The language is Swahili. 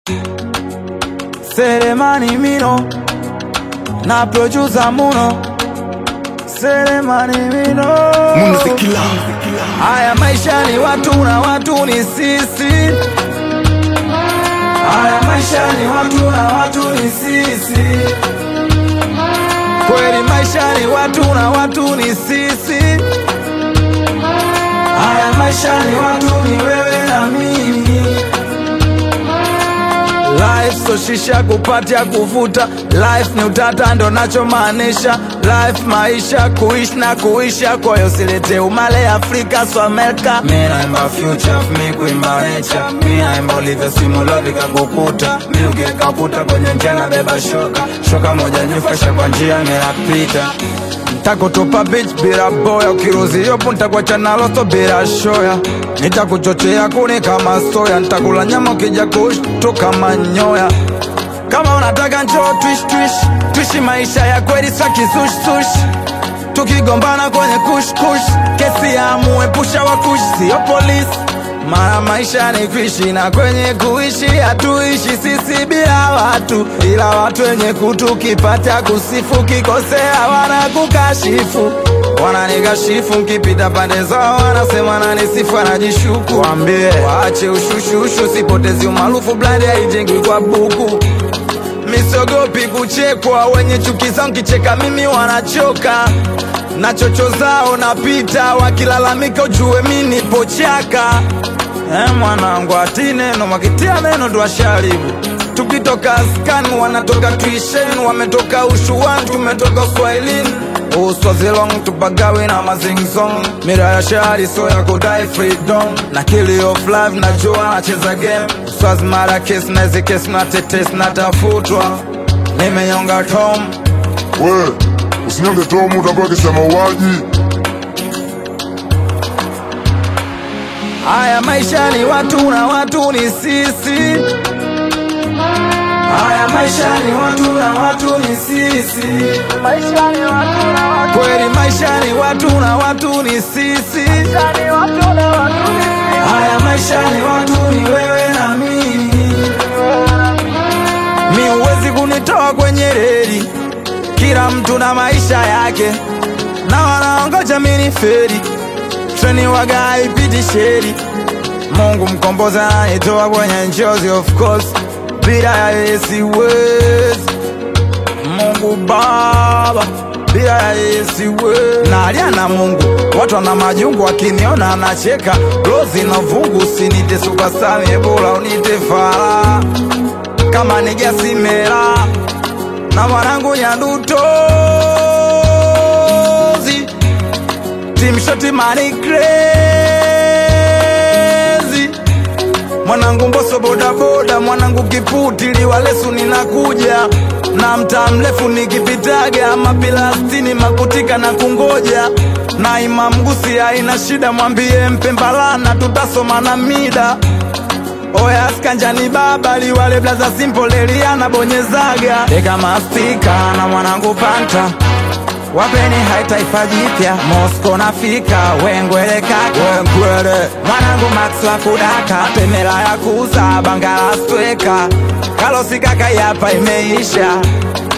Selemani Mino na producer Muno Selemani Mino Munazikila Haya maisha ni watu na watu ni sisi Haya maisha ni watu na watu ni sisi Kweli maisha ni watu na watu ni sisi Haya maisha ni watu ni wewe na mimi Life so shisha kupatia kuvuta Life ni utata ndo nachomaanisha Life maisha kuishi na kuisha Kwa hiyo silete umale Afrika so Amerika Mi naimba future, mi kuimba nature Mi naimba ulivyo simulodi kakukuta Mi ukikakuta kwenye njia na beba shoka Shoka moja nyufasha kwa njia ninapita Ntakutupa bitch bila boya Ukiruzi yopo ntakuacha na loso bila shoya Nitakuchochea kuni kama soya Ntakula nyama ukija kushtuka manyoya Kama unataka njoo twish twish Twishi maisha ya kweli sa kisush sush Tukigombana kwenye kush kush Kesi ya muepusha wa kush Sio polisi mara maisha ni kuishi na kwenye kuishi hatuishi sisi bila watu, ila watu wenye kutu kipata kusifu, kikosea wanakukashifu, wananikashifu nkipita pande zao, wanasema nanisifu, anajishuku. Waambie waache ushushushu, sipotezi umaarufu, blandi haijengwi kwa buku misogopi kuchekwa, wenye chuki zao nkicheka mimi wanachoka na chocho zao napita, wakilalamika ujue mi nipo chaka. Eh, mwanangu ati neno wakitia neno tuwasharibu tukitoka askani wanatoka tuishen wametoka ushuani tumetoka uswahilini uswazilong tupagawi na mazingzong mira ya shari so ya kudai freedom na kili of life najua nacheza game uswazi mara kes naezi kes na tetes natafutwa nimenyonga tom we usinyonge tomu utakuwa kisa mauaji Haya maisha ni watu na watu ni sisi. Haya maisha ni watu na watu ni sisi. Maisha ni watu na watu. Kweli maisha ni watu na watu ni sisi. Maisha ni watu na watu ni sisi. Haya maisha ni watu ni wewe na mimi. Mi huwezi kunitoa kwenye reli. Kila mtu na maisha yake. Na wanaongoja mimi feri treni waga haipiti sheri. Mungu mkombozi ananitoa kwenye njozi, of course, bila ya yeye siwezi. Mungu Baba, bila ya yeye siwezi. Nalia na Mungu, watu wana majungu, wakiniona anacheka. Rozi na vungu, usinite superstar, Ebola unite fara kama nigasimera na mwanangu Nyandutozi Team Shoti Money Crazy Mwanangu Mboso boda boda Mwanangu Kiputi Liwalesu ninakuja na mtaa mrefu nikipitaga mapilastini makutika na kungoja na Imam Gusi haina shida mwambie mpembalana tutasoma na mida Oya skanjani baba liwale blaza simple Eliana bonyezaga Deka mastika na mwanangu panta Wapeni hai taifa jipya Mosco nafika wengwele kaka wengwele mwanangu Max wa kudaka temela ya kuza bangala stweka kalosi kaka yapa imeisha